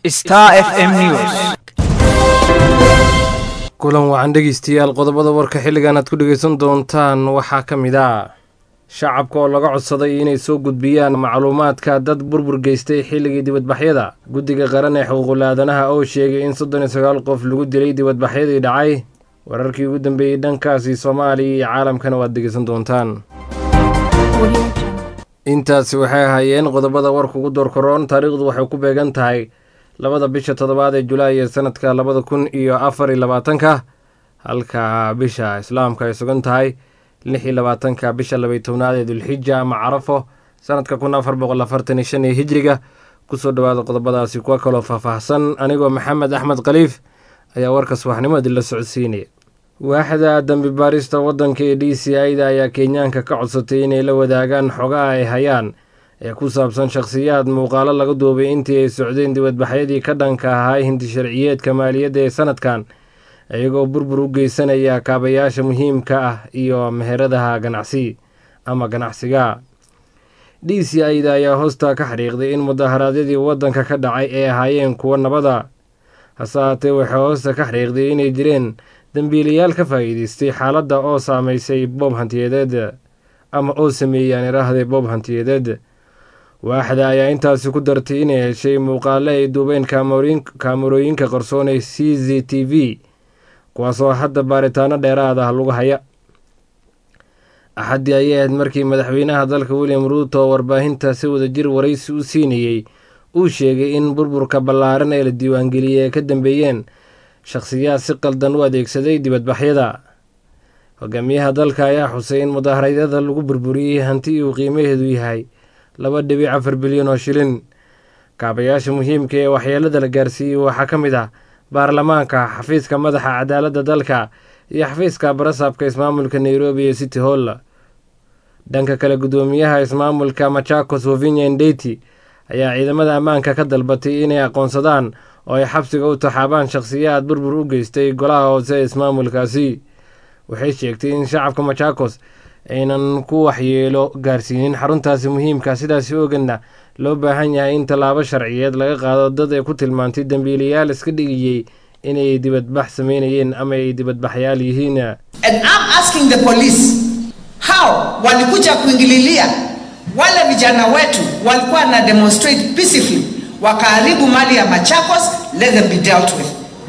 Star FM News. kulan wacan dhegeystayaal qodobada warka xilligan aad ku dhegeysan doontaan waxaa ka mid ah shacabka oo laga codsaday inay soo gudbiyaan macluumaadka dad burbur geystay xilligii dibadbaxyada guddiga qaran ee xuquuqul aadanaha oo sheegay in soddon iyo sagaal qof lagu dilay dibadbaxyadii dhacay wararkii ugu dambeeyey dhankaasi soomaaliya iyo caalamkana waad dhegeysan doontaan intaasi waxay ahaayeen qodobada warka ugu doorkaroon taariikhdu waxay ku beegan tahay labada bisha toddobaad ee julaay ee sanadka labada kun iyo afar iyo labaatanka halka bisha islaamka ay sugan tahay lix iyo labaatanka bisha labaiy tobnaad ee dulxija ama carafo sanadka kun afar boqol afartan iyo shan ee hijriga kusoo dhawaada qodobadaasi kuwa kaloo faahfaahsan anigoo maxamed axmed khaliif ayaa warka subaxnimadii la socodsiinaya waaxda dambi baarista waddanka ee d c i-da ayaa kenyaanka ka codsatay inay la wadaagaan xogaha ay hayaan ee ku saabsan shakhsiyaad muuqaalo laga duubay intii ay socdeen dibadbaxyadii ka dhanka ahaa hindi sharciyeedka maaliyadda ee sanadkan iyagoo burbur u geysanaya kaabayaasha muhiimka ah iyo meheradaha ganacsi ama ganacsiga d c i-da ayaa hoosta ka xariiqday in mudaharaadyadii waddanka ka dhacay ay ahaayeen kuwo nabada hase haatee waxay hoosta ka xariiqday inay jireen dembiilayaal ka faa'iideystay xaaladda oo saameysay boob hantiyadeed ama oo sameeyaan iraahday boob hantiyadeed waaxda ayaa intaasi ku dartay inay heshay muuqaale ay duubeen kaamarooyinka qarsoon ee c z t v kuwaasoo hadda baaritaano dheeraad ah lagu haya axaddii ayay ahayd markii madaxweynaha dalka william ruuto warbaahinta si wadajir waraysi u siinayey uu sheegay in burburka ballaaran ee la diiwaangeliyey ay ka dambeeyeen shakhsiyaad si qaldan u adeegsaday dibadbaxyada hogaamiyaha dalka ayaa xusay in mudaaharaadyada lagu burburiyey hanti uu qiimaheedu yahay laba dhibic afar bilyan oo shilin kaabayaasha muhiimka ee waxyeelada la gaarsiiyey waxaa ka mid ah baarlamaanka xafiiska madaxa cadaaladda dalka iyo xafiiska barasaabka ismaamulka nairobi ee city hall dhanka kale guddoomiyaha ismaamulka machakos wavinya ndeti ayaa ciidamada ammaanka ka dalbatay inay aqoonsadaan oo ay xabsiga u taxaabaan shakhsiyaad burbur u geystay golaha hoose ee ismaamulkaasi waxay sheegtay in shacabka machakos aynan ku waxyeelo gaarsiinin xaruntaasi muhiimka sidaasi oganna loo baahan yahay in tallaabo sharciyeed laga qaado dad ay ku tilmaantay dembiilayaal iska dhigiyey inay dibadbax sameynayeen ama ay dibadbaxyaal yihiin And I'm asking the police how walikuja kuingililia wale vijana wetu walikuwa na demonstrate peacefully wakaharibu mali ya Machakos, let them be dealt with.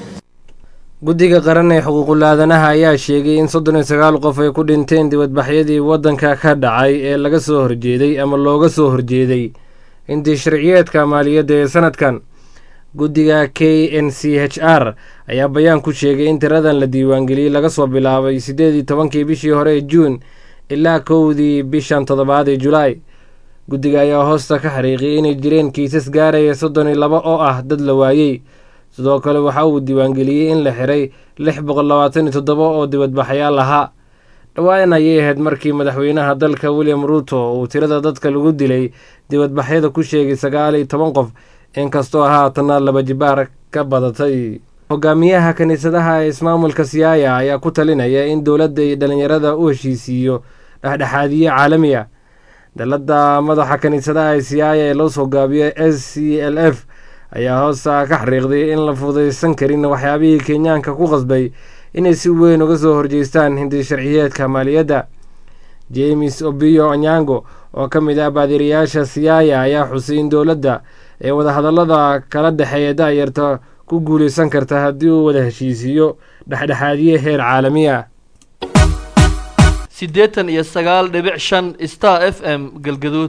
guddiga qaran ee xuquuqul aadanaha ayaa sheegay in soddon iyo sagaal qof ay ku dhinteen dibadbaxyadii waddanka ka dhacay ee laga soo horjeeday ama looga soo horjeeday intii sharciyeedka maaliyadda ee sanadkan guddiga k n c h r ayaa bayaan ku sheegay in tiradan la diiwaangeliyey laga soo bilaabay siddeed iyo tobankii bishii hore ee juun ilaa kowdii bishan toddobaad ee julaay guddiga ayaa hoosta ka xariiqiyay inay jireen kiisas gaaraya soddon iyo laba oo ah dad la waayey sidoo kale waxa uu diiwaangeliyey in la xiray lix boqol labaatan iyo toddoba oo dibadbaxyaal ahaa dhowaan ayay ahayd markii madaxweynaha dalka william ruuto uu tirada dadka lagu dilay dibadbaxyada ku sheegay sagaal iyo toban qof inkastoo haatana laba jibaar ka badatay hogaamiyaha kiniisadaha ee ismaamulka siyaaya ayaa ku talinaya in dowladda iyo dhalinyarada u heshiisiiyo dhexdhexaadiye caalami ah dalada madaxa kiniisadaha ee siyaaya ee loo soo gaabiyo s c l f ayaa hoosta ka xariiqday in la fudaysan karin waxyaabihii kenyaanka ku qasbay inay si weyn uga soo horjeestaan hindi sharciyeedka maaliyadda james obiyo onyango oo ka mid ah baadiriyaasha siyaaya ayaa xusay in dowladda ee wadahadallada kala dhexeeya da-yarta ku guulaysan karta haddii uu wada heshiisiiyo dhexdhexaadiye heer caalami ah siddeetan iyo sagaal dhibic shan star f m galgaduud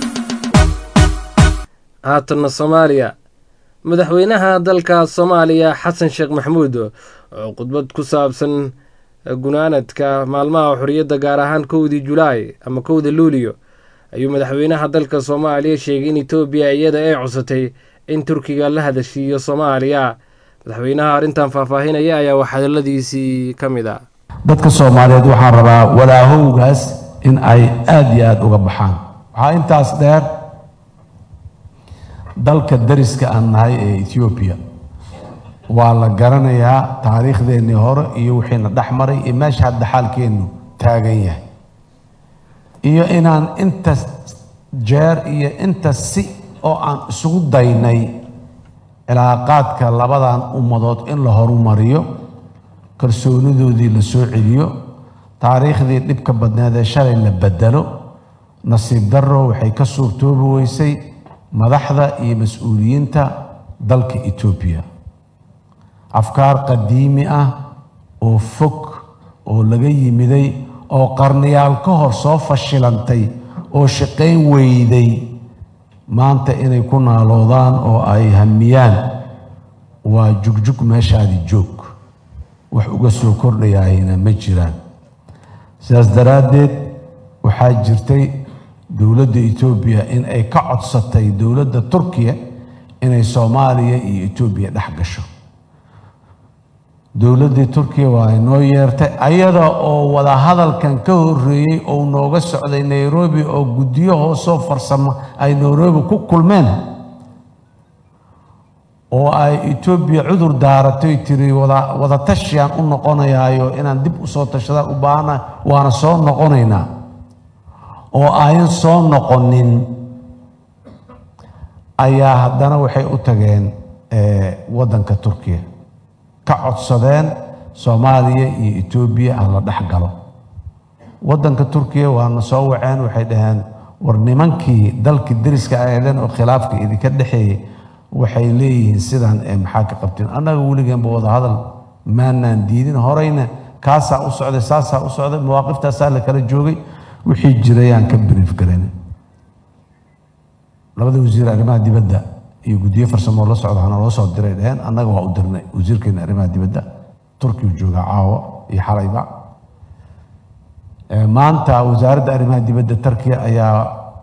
haatanna soomaaliya madaxweynaha dalka soomaaliya xasan sheekh maxamuud oo khudbad ku saabsan gunaanadka maalmaha xorriyadda gaar ahaan kowdii julaay ama kowda luuliyo ayuu madaxweynaha dalka soomaaliya sheegay in etoobiya iyada ay cusatay in turkiga la hadashiiyo soomaaliya madaxweynaha arrintan faahfaahinaya ayaa waxhadaladiisii ka mid ah dadka soomaaliyeed waxaan rabaa walaahowgaas in ay aada iyo aada uga baxaan waxaa intaas dheer dalka dariska aan nahay ee etoobiya waa la garanayaa taariikhdeennii hore iyo wixiina dhex maray iyo meesha hadda xaalkeennu taagan yahay iyo inaan inta jeer iyo inta si oo aan isugu daynay cilaaqaadka labadan ummadood in la horumariyo kalsoonidoodii la soo celiyo taariikhdii dhibka badneed ee shalay la bedelo nasiib darro waxay ka suurtoobi weysay madaxda iyo mas-uuliyiinta dalka etoobiya afkaar qadiimi ah oo fog oo laga yimiday oo qarniyaal ka hor soo fashilantay oo shaqayn weyday maanta inay ku naaloodaan oo ay hamiyaan waa jugjug meeshaadi joog wax uga soo kordhayaayna ma jiraan sidaas daraaddeed waxaa jirtay dowladda etoobiya in ay ka codsatay dowladda turkiya inay soomaaliya iyo etoobiya dhex gasho dowladdii turkiya waa inoo yeertay ayada oo wadahadalkan ka horreeyey oo nooga socday nairobi oo guddiyo hoosoo farsamo ay nairobi ku kulmeen oo ay etoobiya cudur daaratoy tiri wada wadatashiaan u noqonayaayo inaan dib u soo tashadaan u baahana waana soo noqonaynaa oo ayan soo noqonin ayaa haddana waxay u tageen waddanka turkiya ka codsadeen soomaaliya iyo etoobiya ha la dhex galo waddanka turkiya waana soo waceen waxay dhaheen war nimankii dalkii deriska aheedeen oo khilaafka idinka dhexeeyey waxay leeyihiin sidaan ee maxaa ka qabteen annaga weligeenba wadahadal maanaan diidin horeyna kaasaa u socday saasaa u socday mawaaqiftaasaa la kala joogay wixii jirayaan ka brief garan labada wasiir arrimaha dibadda iyo guddiyo farsamoo la socda hana loo soo diray dheheen annaga waa u dirnay wasiirkeena arrimaha dibadda turkigu joogaa caawo iyo xalayba maanta wasaaradda arrimaha dibadda turkiya ayaa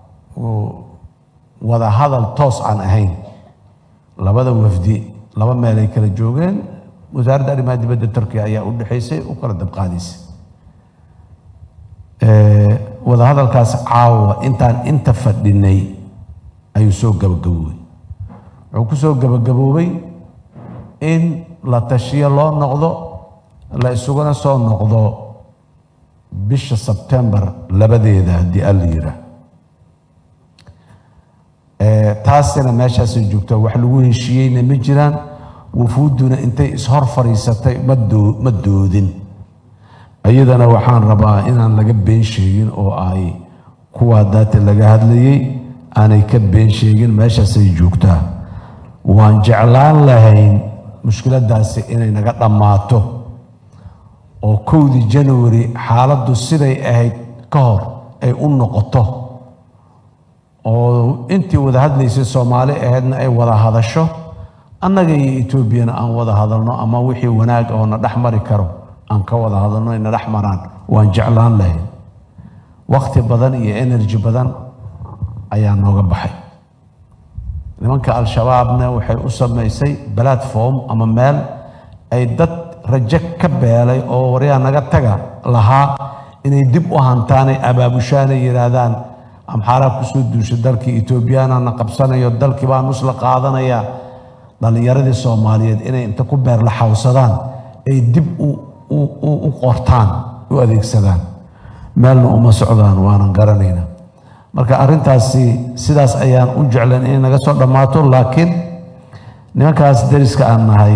wada hadal toos aan ahayn labada wafdi laba meel ay kala joogeen wasaaradda arrimaha dibadda turkiya ayaa u dhexaysay u kala dabqaadaysay wadahadalkaas caawa intaan inta fadhinay ayuu soo gabagaboobay wuxuu ku soo gabagaboobay in la tashiyo loo noqdo la isuguna soo noqdo bisha sebtembar labadeeda haddii alla yiraa taasina meeshaasay joogtaa wax lagu heshiiyeyna ma jiraan wufuudduna intay ishor fadhiisatay ma doo ma doodin iyadana waxaan rabaa inaan laga been sheegin oo ay kuwaa daata laga hadlayey aanay ka been sheegin meeshaasay joogtaa waan jeclaan lahayn mushkiladdaasi inay naga dhammaato oo kowdii january xaaladdu siday ahayd ka hor ay u noqoto oo intii wada hadlaysay soomaali ahaydna ay wada hadasho annaga iyo etoobiyana aan wada hadalno ama wixii wanaag oo na dhex mari karo aan ka wada hadalno ina dhex maraan waan jeclaan lahayn wakhti badan iyo energy badan ayaa nooga baxay nimanka al-shabaabna waxay u samaysay platform ama meel ay dad rajo ka beelay oo waryaa naga taga lahaa inay dib u hantaanay abaabushaanay yidhaahdaan amxaaraa kusoo duushay dalkii etoobiyaanana qabsanayo dalkii baa nusla qaadanaya dhallinyaradii soomaaliyeed inay inta ku beer la xawsadaan ay dib u qortaan u adeegsadaan meelna uma socdaan waanan garanayna marka arrintaasi sidaas ayaan u jeclan inay naga soo dhammaato laakiin nimankaas deriska aan nahay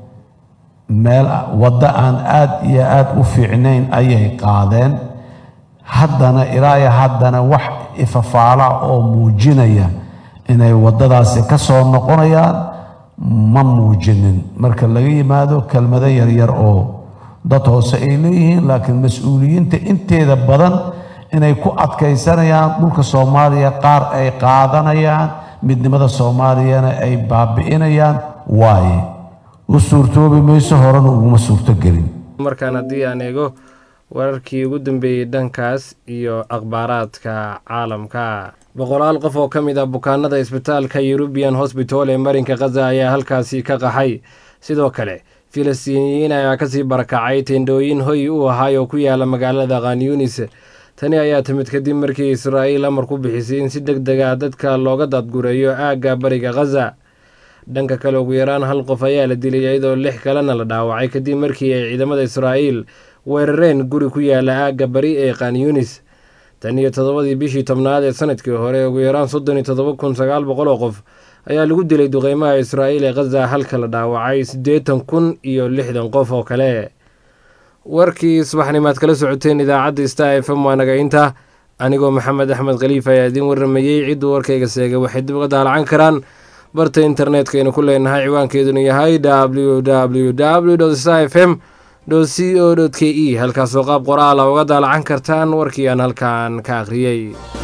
meel waddo aan aad iyo aad u fiicnayn ayay qaadeen haddana ilaa iyo haddana wax ifafaala oo muujinaya inay waddadaasi ka soo noqonayaan ma muujinin marka laga yimaado kelmado yaryar oo dad hoose ay leeyihiin laakiin mas-uuliyiinta inteeda badan inay ku adkaysanayaan dhulka soomaaliya qaar ay qaadanayaan midnimada soomaaliyana ay baabi'inayaan waaye u suurtoobi mayso horena uguma suurtogelin markaan haddii aan eego wararkii ugu dambeeyey dhankaas iyo akhbaaraadka caalamka boqolaal qof oo ka mid ah bukaanada isbitaalka yurubian hosbital ee marinka khaza ayaa halkaasi ka qaxay sidoo kale filistiiniyiin ayaa kasii barakacay teendhooyin hoy u ahaay oo ku yaala magaalada khanyunis tani ayaa timid kadib markii israa'iil amar ku bixisay in si deg deg ah dadka looga daadgureeyo aagga bariga khaza dhanka kale ugu yaraan hal qof ayaa la dilay iyadoo lix kalena la dhaawacay kadib markii ay ciidamada israa'iil weerareen guri ku yaala aagga bari ee khanyunis tan iyo toddobadii bishii tobnaad ee sanadkii hore ugu yaraan soddon iyo toddoba kun sagaal boqol oo qof ayaa lagu dilay duqeymaha israa'iil ee khaza halka la dhaawacay siddeetan kun iyo lixdan qof oo kale warkii subaxnimaad kala socoteen idaacadda star f m waa naga inta anigoo maxamed axmed khaliif ayaa idiin warramayey cidduu warkayga seegay waxay dib uga daalacan karaan barta internetkaynu ku leenahay ciwaankeeduna yahay w w w star f m c o k e halkaasoo qaab qoraala uga daalacan kartaan warkii aan halkan ka akhriyey